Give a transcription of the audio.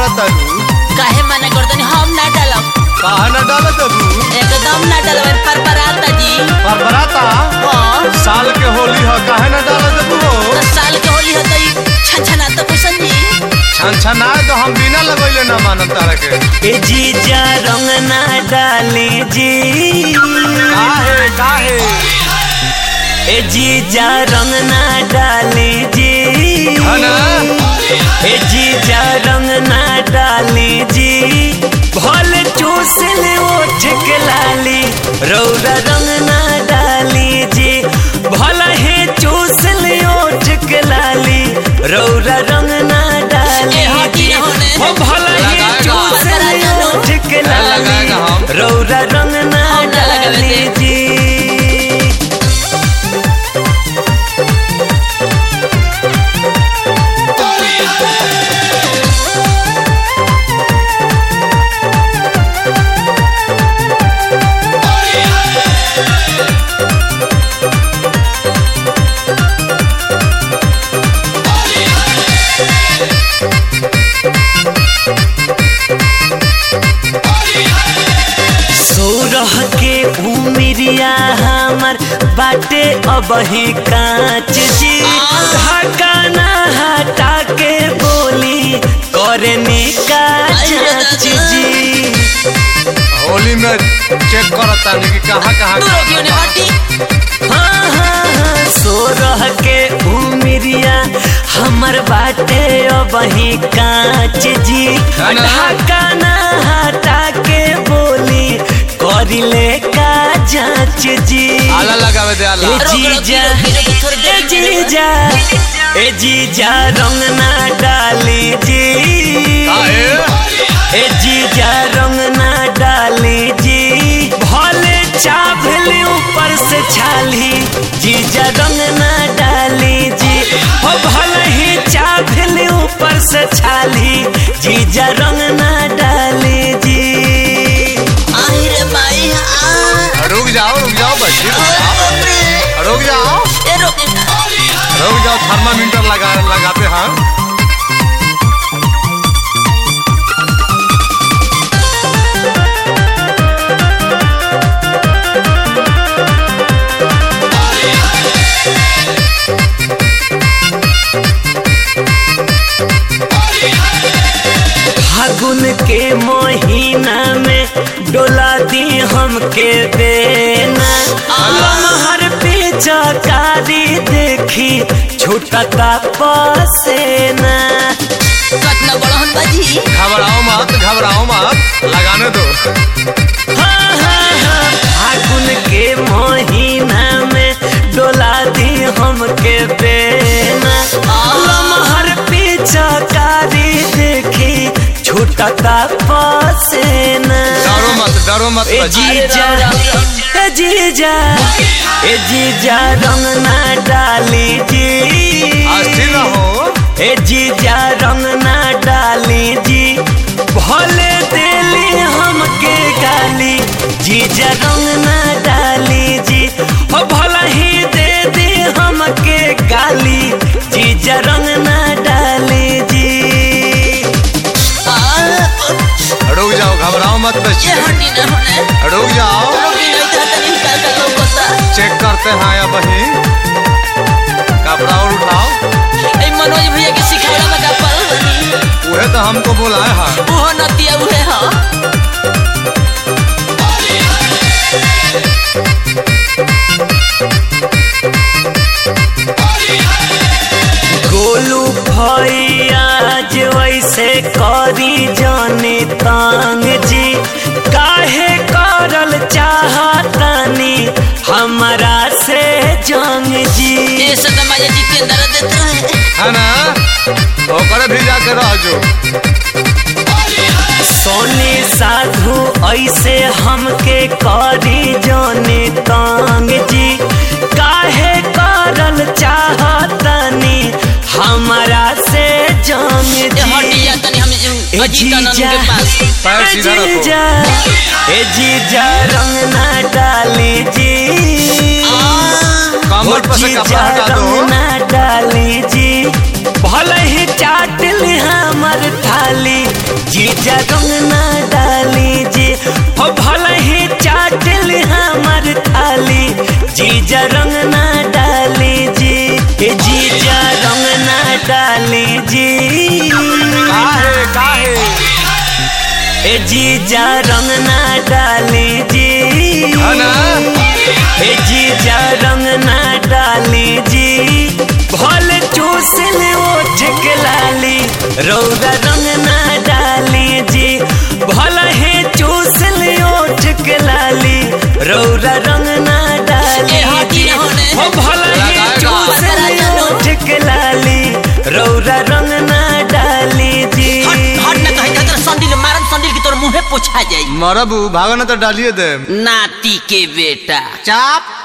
तारू काहे मना करतनी हम ना डालब काहे न डालत तू एकदम ना डालब पर पराता जी पर बराता हाँ साल के होली ह काहे न डालत तू हो दस साल के होली है तो छछना तो कुशन जी छन छनाए तो हम बिना लगैले ना मानब तारा के ए जीजा रंग ना डाली जी काहे काहे ए जीजा रंग ना डाली जी है ना? ए जीजा रंग ना डाली जी भल चूस ले ओठ के लाली रौरा रंग ना डाली जी भल हे चूस ले ओठ के लाली रौरा रंग ना डाली ए, हटी जी ना होने। ओ भल हे लगाएगा। चूस ले ओठ के लाली लगाएगा हम। रौरा रंग ना हम ना लगावे डाली दे। जी सोरह के उमिरिया हमर बाटे अबही कांच जी ढाका ना हटा के बोली करनी का जांच जी होली में चेक करत तानी कि कहाँ कहाँ तू रोकियो ने हटी हाँ हाँ हाँ सोरह के उमिरिया हमर बाटे अबही कांच जी है ना? ढाका ना हटा के बोली करिले का जांच जी आला लगावे दे आला ए रोक, रोक, जीजा रोक, रोक, रोक, थोड़ी देर ए रुक जा। जीजा ए जीजा रंग ना डाली जी काहे ए जीजा रंग ना डाली जी भले चाभले ऊपर से छाली जीजा रंग ना डाली जी हो भले ही चाभले ऊपर से छाली जीजा रंग ना डाली जी आई रे माई आ रुक जाओ रुक जाओ बच्ची रुक जाओ बाप रे। रुक जाओ ए रोके ना रुक जाओ थर्मामीटर लगा लगाते हैं फागुन के महीना में डोला दी हमके देना लमहर पे चकारी देखी छूटता पसेना कतना बड़हन बाजी घबराओ मत घबराओ मत लगाने दो हाँ हाँ हाँ फागुन के महीना में डोला दी हमके देना लमहर पे चकारी देखी छूटता पसेना डरो मत डरो मत ए बच्ची जीजा ए जीजा ए जीजा रंग ना डाली जी अस्थिर रहो ए जीजा रंग ना डाली जी भले देली हमके गाली जीजा रंग ना डाली जी हो भला ही दे दे हमके गाली जीजा रंग ना डाली जी आ रुक जाओ घबराओ मत ये बच्ची हटी ना होने रुक जाओ रोकी नहीं तो तनी का का लोगोता चेक करते हैं या बही कपड़ा और उठाओ ए मनोज भैया के सिखावला में का पड़ल बनी उहे तो हमको बुलाए हैं ओहो नतिया उहे ह गोलू भैया जे वैसे करी जाने तांग जी काहे करल चाहतनी हमरा से जंग जी ये सदा माया जितेंद्र देत रहे है ना ओकर भी जाके रह जो सोने साधु ऐसे हमके करी जाने तांग जी काहे करल चाहतनी हमरा से जंग ये हटी जी जा तनी हम ए अजीतानंद जीजा के पास पैर ए सीधा रखो। जीजा ए जीजा रंग ना डाली जी कमर पर से जीजा कपड़ा हटा दो रंग ना डाली जी भले ही चाट ली हमर थाली रंग ना डाली जी हो भले ही चाटल हमर थाली जीजा रंग ना डाली जी ए जीजा रंग ना डाली जी काहे काहे ए जीजा रंग ना डाली जी है ना ए जीजा रंग ना डाली जी भले चूसल ओठ के लाली रौदा रंग ना डाली जी भले ही चूसल ओठ के लाली रौदा रंग ना डाली ए, हटी जी ना होने। हो भले ही लगाएगा। चूसल ओठ के लाली रौदा रंग ना डाली जी हट हट ना कहीं तेरा संडिल मारन संडिल की तोर मुंहे पोछा जाई मरबू भागो ना तो डालिए दे नाती के बेटा चाप